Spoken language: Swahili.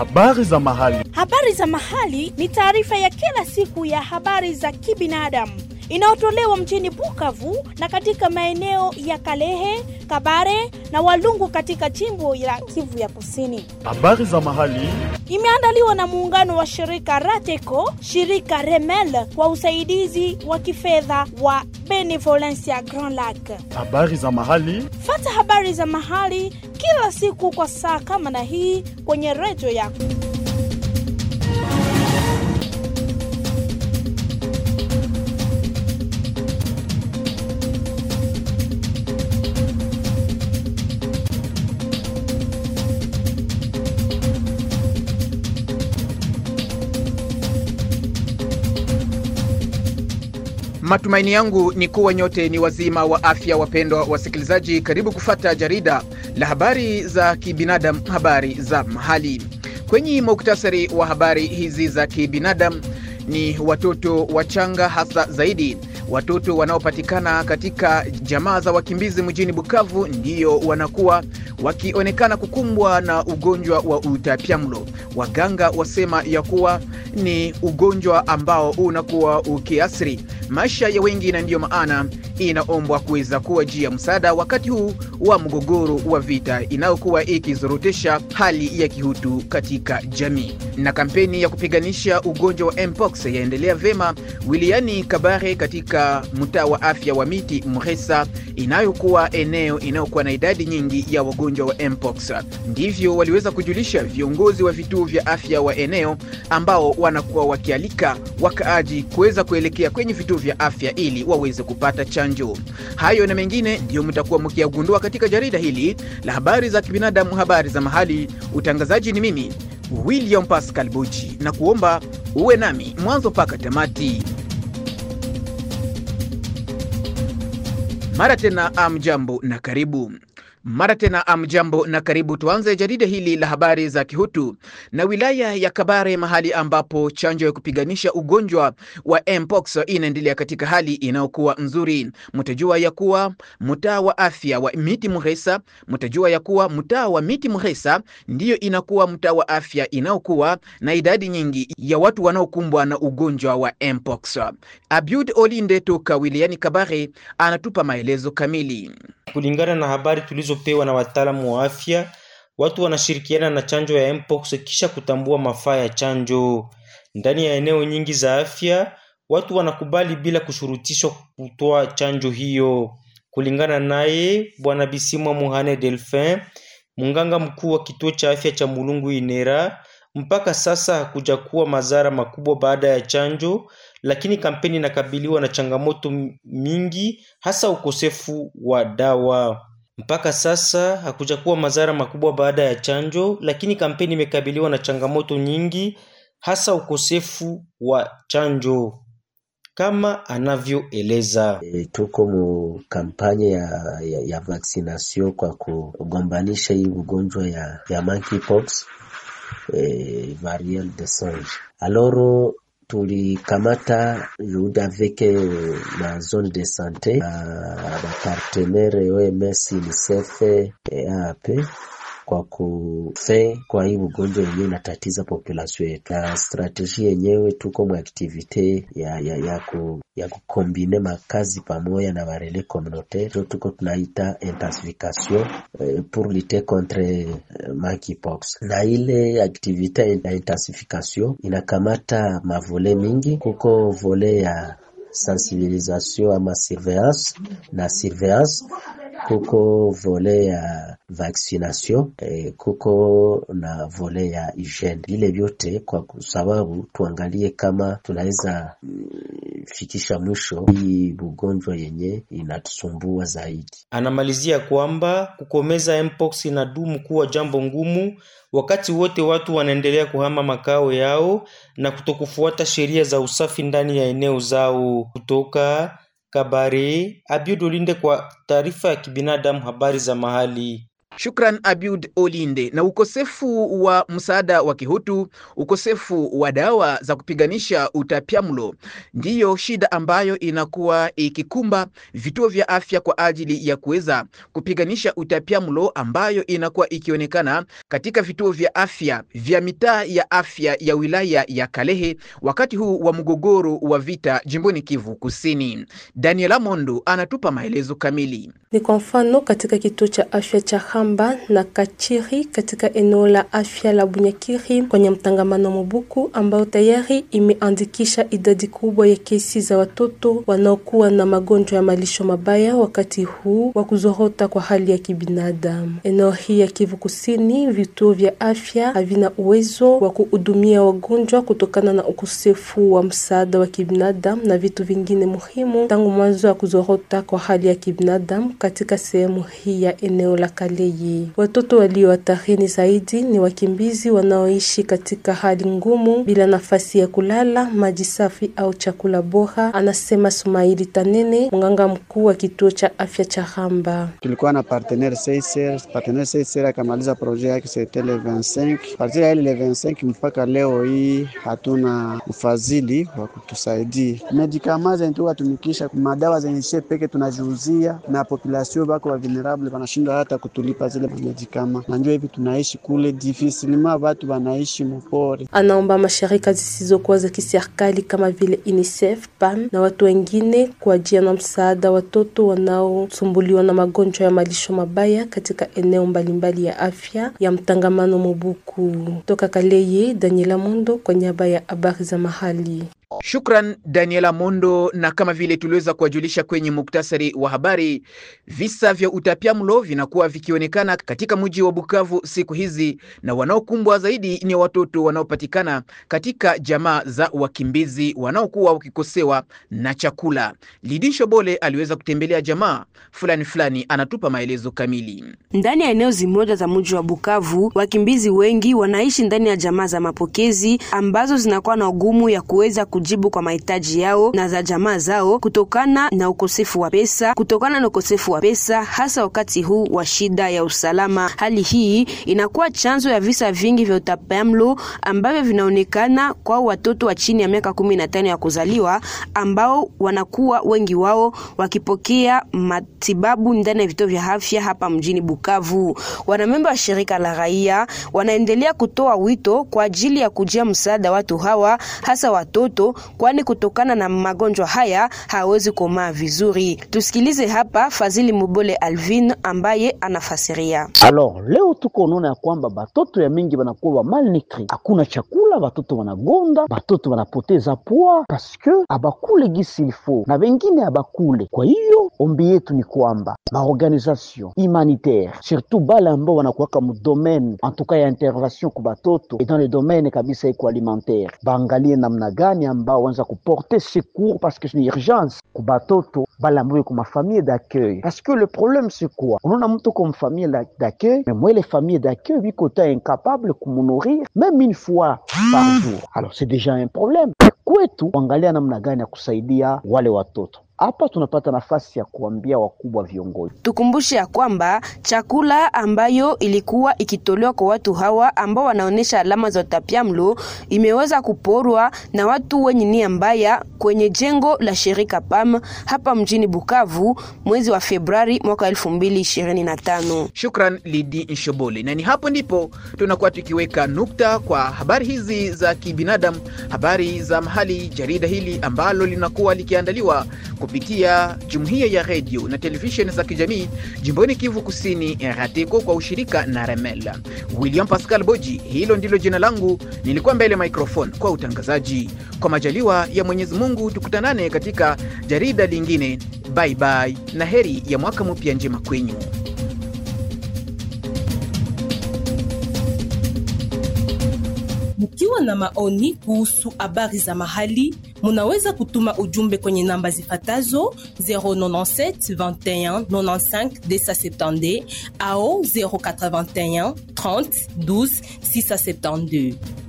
Habari za mahali. Habari za mahali ni taarifa ya kila siku ya habari za kibinadamu inayotolewa mjini Bukavu na katika maeneo ya Kalehe, Kabare na Walungu katika jimbo la Kivu ya Kusini. Habari za mahali. Imeandaliwa na muungano wa shirika Rateco, shirika Remel kwa usaidizi wa kifedha wa Benevolencia Grand Lac. Habari za mahali. Fata habari za mahali kila siku kwa saa kama na hii kwenye redio yako. Matumaini yangu ni kuwa nyote ni wazima wa afya. Wapendwa wasikilizaji, karibu kufata jarida la habari za kibinadamu, habari za mahali. Kwenye muktasari wa habari hizi za kibinadamu ni watoto wachanga, hasa zaidi watoto wanaopatikana katika jamaa za wakimbizi mjini Bukavu ndiyo wanakuwa wakionekana kukumbwa na ugonjwa wa utapiamlo. Waganga wasema ya kuwa ni ugonjwa ambao unakuwa ukiasiri maisha ya wengi, na ndiyo maana inaombwa kuweza kuwa jia msaada wakati huu wa mgogoro wa vita inayokuwa ikizorotesha hali ya kihutu katika jamii. Na kampeni ya kupiganisha ugonjwa wa mpox yaendelea vema wilayani Kabare katika mtaa wa afya wa Miti Mresa, inayokuwa eneo inayokuwa na idadi nyingi ya wagonjwa wa mpox. Ndivyo waliweza kujulisha viongozi wa vituo vya afya wa eneo ambao wanakuwa wakialika wakaaji kuweza kuelekea kwenye vituo vya afya ili waweze kupata chanjo. Hayo na mengine ndiyo mtakuwa mkiyagundua katika jarida hili la habari za kibinadamu, habari za mahali. Utangazaji ni mimi William Pascal Buchi, na kuomba uwe nami mwanzo mpaka tamati. Mara tena amjambo na karibu mara tena amjambo na karibu. Tuanze jarida hili la habari za kihutu na wilaya ya Kabare, mahali ambapo chanjo ya kupiganisha ugonjwa wa mpox inaendelea katika hali inayokuwa nzuri. Mtajua ya kuwa mtaa wa afya wa Miti Mresa, mtajua ya kuwa mtaa wa Miti Mresa ndiyo inakuwa mtaa wa afya inayokuwa na idadi nyingi ya watu wanaokumbwa na ugonjwa wa mpox. Abiud Olinde toka wilayani Kabare anatupa maelezo kamili. Kulingana na habari tulizopewa na wataalamu wa afya, watu wanashirikiana na chanjo ya mpox kisha kutambua mafaa ya chanjo. Ndani ya eneo nyingi za afya, watu wanakubali bila kushurutishwa kutoa chanjo hiyo. Kulingana naye Bwana Bisimwa Muhane Delphin, mganga mkuu wa kituo cha afya cha Mulungu Inera, mpaka sasa hakuja kuwa madhara makubwa baada ya chanjo, lakini kampeni inakabiliwa na changamoto mingi, hasa ukosefu wa dawa. Mpaka sasa hakuja kuwa madhara makubwa baada ya chanjo, lakini kampeni imekabiliwa na changamoto nyingi, hasa ukosefu wa chanjo kama anavyoeleza. E, tuko mu kampanye ya, ya, ya vaccination kwa kugombanisha hii ugonjwa ya, ya monkeypox eh, variole de singe. Alors tulikamata juhudi avec na zone de sante na bapartenere OMS, UNICEF, EAP kwa kufe kwa hii ugonjwa yenyewe inatatiza population yetu, na strategie yenyewe tuko mu activite ya, ya, ya, ku, ya kukombine makazi pamoja na barele communautaire jo tuko tunaita intensification eh, pour lutter contre eh, monkeypox. Na ile activite ya intensification inakamata mavole mingi, kuko vole ya sensibilisation ama surveillance na surveillance kuko vole ya vaccination eh, kuko na vole ya hygiene. Vile vyote kwa sababu tuangalie kama tunaweza mm, fikisha mwisho hii ugonjwa yenye inatusumbua zaidi. Anamalizia kwamba kukomeza mpox inadumu kuwa jambo ngumu wakati wote watu wanaendelea kuhama makao yao na kutokufuata sheria za usafi ndani ya eneo zao. Kutoka Kabare, Abiud Olinde kwa taarifa ya kibinadamu, habari za mahali. Shukran Abiud Olinde. Na ukosefu wa msaada wa kihutu, ukosefu wa dawa za kupiganisha utapiamlo ndiyo shida ambayo inakuwa ikikumba vituo vya afya kwa ajili ya kuweza kupiganisha utapiamlo ambayo inakuwa ikionekana katika vituo vya afya vya mitaa ya afya ya wilaya ya Kalehe wakati huu wa mgogoro wa vita jimboni Kivu Kusini. Daniela Mondo anatupa maelezo kamili. Ni kwa mfano katika kituo cha afya cha Hamba na Kachiri katika eneo la afya la Bunyakiri kwenye mtangamano Mobuku ambao tayari imeandikisha idadi kubwa ya kesi za watoto wanaokuwa na magonjwa ya malisho mabaya wakati huu wa kuzorota kwa hali ya kibinadamu. Eneo hii ya Kivu Kusini, vituo vya afya havina uwezo wa kuhudumia wagonjwa kutokana na ukosefu wa msaada wa kibinadamu na vitu vingine muhimu tangu mwanzo wa kuzorota kwa hali ya kibinadamu katika sehemu hii ya eneo la Kaleyi. Watoto walio hatarini zaidi ni wakimbizi wanaoishi katika hali ngumu bila nafasi ya kulala, maji safi au chakula bora, anasema Sumaili Tanene, mganga mkuu wa kituo cha afya cha Hamba. Tulikuwa na partenaire CICR, partenaire CICR akamaliza projet yake c'était le 25. Partir ya ile le 25 mpaka leo hii hatuna ufadhili wa kutusaidia. Medikama zenye tukatumikisha madawa zenye sie peke tunajiuzia na population bako wa vulnerable wanashindwa hata kutulipa zile medikama. Najua hivi tunaishi kule difficilement, watu wanaishi mpore. Anaomba mashirika zisizokuwa za kiserikali kama vile UNICEF, PAM na watu wengine kuajia na msaada watoto wanaosumbuliwa na magonjwa ya malisho mabaya katika eneo mbalimbali ya afya ya mtangamano Mobuku. Toka Kaleye, Daniela Mondo kwa niaba ya habari za mahali. Shukran Daniela Mondo. Na kama vile tuliweza kuwajulisha kwenye muktasari wa habari, visa vya utapiamlo vinakuwa vikionekana katika mji wa Bukavu siku hizi, na wanaokumbwa zaidi ni watoto wanaopatikana katika jamaa za wakimbizi wanaokuwa wakikosewa na chakula. Lidin Shobole aliweza kutembelea jamaa fulani fulani, anatupa maelezo kamili. Ndani ya eneo zimoja za mji wa Bukavu, wakimbizi wengi wanaishi ndani ya jamaa za mapokezi ambazo zinakuwa na ugumu ya kuweza kujibu kwa mahitaji yao na za jamaa zao kutokana na ukosefu wa pesa, kutokana na ukosefu wa pesa hasa wakati huu wa shida ya usalama. Hali hii inakuwa chanzo ya visa vingi vya utapiamlo ambavyo vinaonekana kwa watoto wa chini ya miaka kumi na tano ya kuzaliwa ambao wanakuwa wengi wao wakipokea matibabu ndani ya vituo vya afya hapa mjini Bukavu. Wanamemba wa shirika la raia wanaendelea kutoa wito kwa ajili ya kujia msaada watu hawa hasa watoto, kwani kutokana na magonjwa haya hawezi komaa vizuri. Tusikilize hapa Fazili Mubole Alvin ambaye anafasiria. Alors leo tuko unaona ya kwamba batoto ya mingi banakuwa ba malnutri, hakuna chakula, batoto wanagonda, batoto wanapoteza poa paske abakule gisi ilfo na wengine abakule. Kwa hiyo ombi yetu ni kwamba maorganisation humanitaire surtout bale ambao wanakuwaka mudomaine antuka ya intervention ku batoto et dans le domaine kabisa iko alimentaire baangalie namna gani ambao wanza kuporter secours parce que ni urgence ku batoto bale ambao iko mafamille d'accueil parce que le problème c'est quoi unaona mtu ko mfamille d'accueil mais moi les familles d'accueil biko ta incapable kumunourrir même une fois par jour alors c'est déjà un problème kwetu kuangalia namna gani ya kusaidia wale watoto hapa tunapata nafasi ya kuambia wakubwa viongozi. Tukumbushe ya kwamba chakula ambayo ilikuwa ikitolewa kwa watu hawa ambao wanaonesha alama za utapiamlo imeweza kuporwa na watu wenye nia mbaya kwenye jengo la shirika PAM hapa mjini Bukavu mwezi wa Februari mwaka 2025. Shukran Lidi Nshobole, na ni hapo ndipo tunakuwa tukiweka nukta kwa habari hizi za kibinadamu, habari za mahali, jarida hili ambalo linakuwa likiandaliwa kupitia jumuiya ya redio na televisheni za kijamii jimboni Kivu Kusini, RATECO kwa ushirika na Remel. William Pascal Boji, hilo ndilo jina langu, nilikuwa mbele microphone kwa utangazaji. Kwa majaliwa ya Mwenyezi Mungu, tukutanane katika jarida lingine. Bye bye na heri ya mwaka mpya njema kwenyu. Mkiwa na maoni kuhusu habari za mahali, munaweza kutuma ujumbe kwenye namba zifatazo 097 21 95 270 au 081 30 12 672.